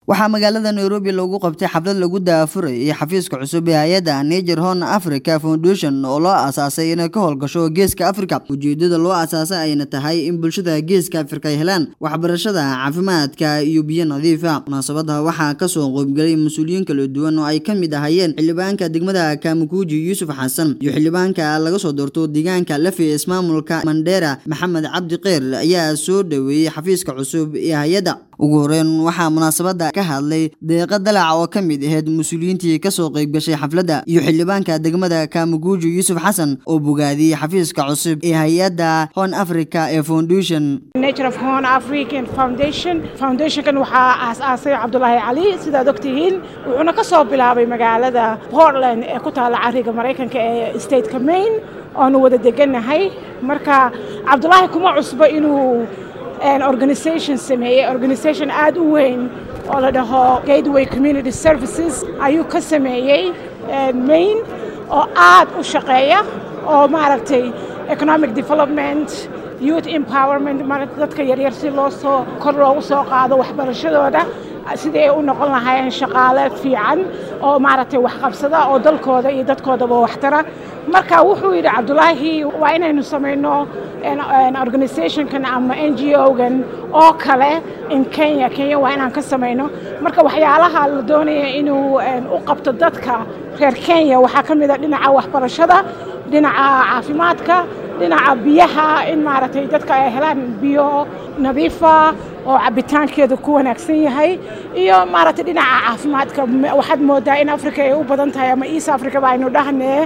waxaa magaalada nairobi lagu qabtay xaflad lagu daafurayay xafiiska cusub ee hay-adda niger horn africa foundation oo loo aasaasay inay ka howlgasho geeska africa ujeedada loo aasaasay ayna tahay in bulshada geeska africa ay helaan waxbarashada caafimaadka iyo biyo nadiifa munaasabada waxaa kasoo qoybgelay mas-uuliyiin kala duwan oo ay ka mid ahayeen xildhibaanka degmada kamakuuji yuusuf xasan iyo xildhibaanka laga soo doorto deegaanka lafi ismaamulka mandera maxamed cabdi keyr ayaa soo dhaweeyey xafiiska cusub ee hay-adda ugu horeyn waxaa munaasabada ka hadlay deeqa dalac oo ka mid ahayd mas-uuliyiintii kasoo qeybgashay xafladda iyo xildhibaanka degmada kamaguuji yuusuf xasan oo bogaadiyey xafiiska cusub ee hay-adda horn africa ee foundation nature of horn african foundation foundationkan waxaa aas-aasay cabdulaahi cali sidaad ogtihiin wuxuuna ka soo bilaabay magaalada portland ee ku taalla cariga maraykanka ee stateka maine oonu wada degannahay marka cabdulaahi kuma cusbo inuu organisation sameeyey organisation aad u weyn oo la dhaho gateway community services ayuu ka sameeyey maine oo aad u shaqeeya oo maaragtay economic development youth empowerment dadka yaryar si loo soo kor loogu soo qaado waxbarashadooda sidii ay u noqon lahaayeen shaqaale fiican oo maaragtay waxqabsada oo dalkooda iyo dadkoodaba waxtara marka wuxuu yidhi cabdulaahi waa inaynu samayno organizationkan ama n g o-gan oo kale in kenya kenya waa inaan ka samayno marka waxyaalaha la doonaya inuu u qabto dadka reer kenya waxaa ka mid a dhinaca waxbarashada dhinaca caafimaadka dhinaca biyaha in maaragtay dadka ay helaan biyo nadiifa oo cabitaankeedu ku wanaagsan yahay iyo maaragtay dhinaca caafimaadka waxaad moodaa in africa ay u badan tahay ama east africa ba aynu dhahnee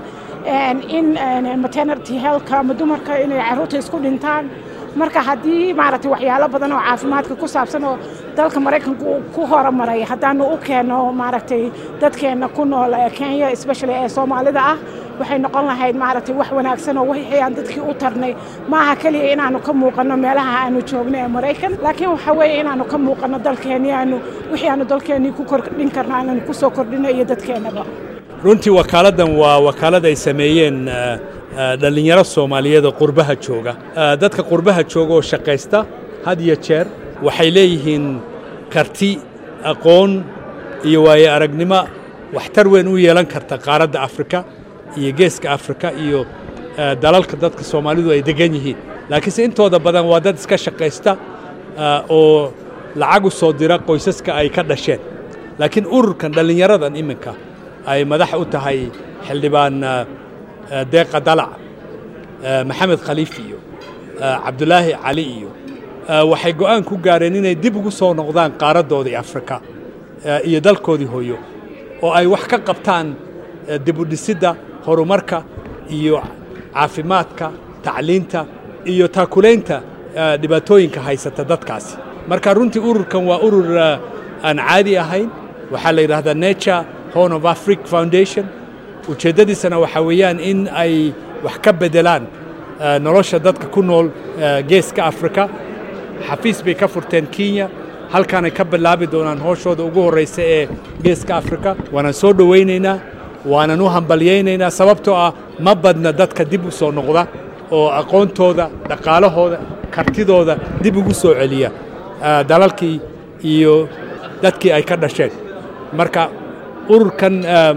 in maternity healthka ama dumarka inay caruurta isku dhintaan marka haddii maaragtay waxyaalo badan oo caafimaadka ku saabsan oo dalka maraykanka uu ku horumaray haddaanu u keenno maaragtay dadkeenna ku nool ee kenya especially ee soomaalida ah waxay noqon lahayd maaragtay wax wanaagsan oo wixii aan dadkii u tarnay maaha keliya inaanu ka muuqanno meelaha aanu joogno ee maraykan laakiin waxa weeye inaanu ka muuqanno dalkeennii aanu wixii aanu dalkeennii ku kordhin karno aanu ku soo kordhino iyo dadkeennaba runtii wakaaladdan waa wakaalad ay sameeyeen dhallinyaro soomaaliyeed oo qurbaha jooga dadka qurbaha jooga oo shaqaysta had iyo jeer waxay leeyihiin karti aqoon iyo waaye aragnimo waxtar weyn u yeelan karta qaaradda afrika iyo geeska afrika iyo dalalka dadka soomaalidu ay degan yihiin laakiinse intooda badan waa dad iska shaqaysta oo lacag u soo dira qoysaska ay ka dhasheen laakiin ururkan dhallinyaradan iminka ay madax u tahay xildhibaan deeqa dalac maxamed khaliif iyo cabdulaahi cali iyo waxay go'aan ku gaareen inay dib ugu soo noqdaan qaaraddoodii afrika iyo dalkoodii hooyo oo ay wax ka qabtaan dibudhisidda horumarka iyo caafimaadka tacliinta iyo taakulaynta dhibaatooyinka haysata dadkaasi marka runtii ururkan waa urur aan caadi ahayn waxaa la yidhaahdaa nature horn of afric foundation ujeeddadiisana waxaa weeyaan in ay wax ka beddelaan nolosha dadka ku nool geeska afrika xafiis bay ka furteen kenya halkaanay ka bilaabi doonaan hooshooda ugu horraysa ee geeska afrika waanaan soo dhowaynaynaa waanan u hambalyaynaynaa sababtoo ah ma badna dadka dib u soo noqda oo aqoontooda dhaqaalahooda kartidooda dib ugu soo celiya dalalkii iyo dadkii ay ka dhasheen marka ururkan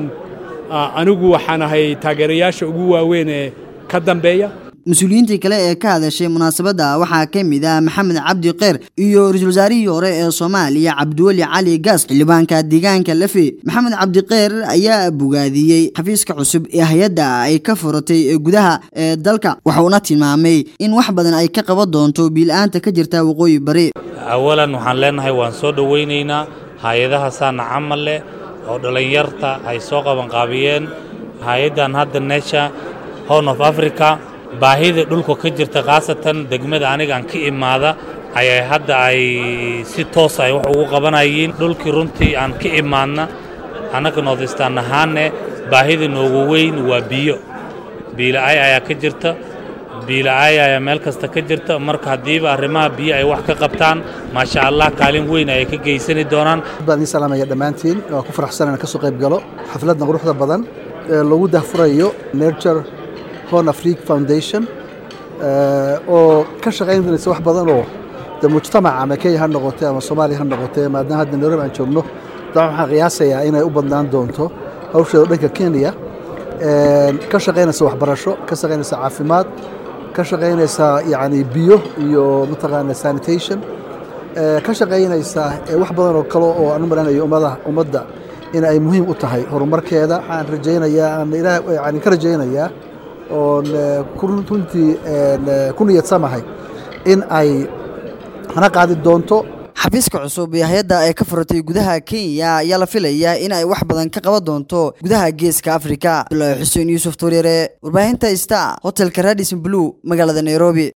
anigu waxaan ahay taageerayaasha ugu waaweyn ee ka dambeeya mas-uuliyiintii kale ee ka hadashay munaasabadda waxaa ka mid ah maxamed cabdi keyr iyo ra-iisul wasaarihii hore ee soomaaliya cabdiweli cali gaas xildhibaanka deegaanka lafe maxamed cabdi keyr ayaa bogaadiyey xafiiska cusub ee hay-adda ay ka furatay gudaha ee dalka wuxuuna tilmaamay in wax badan ay ka qaban doonto biila-aanta ka jirta waqooyi bari awalan waxaan leenahay waan soo dhowaynaynaa hay-adaha saana camal leh oo dhallinyarta ay soo qabanqaabiyeen hay-addan hadda nesha horn of africa baahida dhulka ka jirta khaasatan degmada anigaan ka imaada ayay hadda ay si toos ay wax ugu qabanayeen dhulkii runtii aan ka imaadna annaga noodistaan ahaanne baahida noogu weyn waa biyo biila'ay ayaa ka jirta biila'ay ayaa meel kasta ka jirta marka haddiiba arrimaha biyo ay wax ka qabtaan maasha allah kaalin weyn ayay ka geysani doonaan baan idiin salaamaya dhammaantiin waa ku faraxsan inaan ka soo qayb galo xafladdan quruxda badan ee lagu dahfurayo nurture horn afrique foundation oo ka shaqayn doonaysa wax badan oo de mujtamaca ama kenya ha noqotee ama soomaaliya ha noqotee maadaama hadda nairobi aan joogno dabcan waxaan qiyaasayaa inay u badnaan doonto hawsheeda dhanka kenya ka shaqaynaysa waxbarasho ka shaqaynaysa caafimaad ka shaqaynaysa yani biyo iyo mataqaana sanitation ka shaqaynaysa wax badan oo kale oo aan u malanayo ummada ummadda in ay muhiim u tahay horumarkeeda waxaan rajaynayaa aan ilaah yani ka rajaynayaa oon runtii ku niyadsamahay in ay hana qaadi doonto xafiiska cusub ee hay-adda ay ka furatay gudaha kenya ayaa la filayaa in ay wax badan ka qaban doonto gudaha geeska afrika abdulaahi xuseen yuusuf tuuryare warbaahinta star hotelka radison blue magaalada nairobi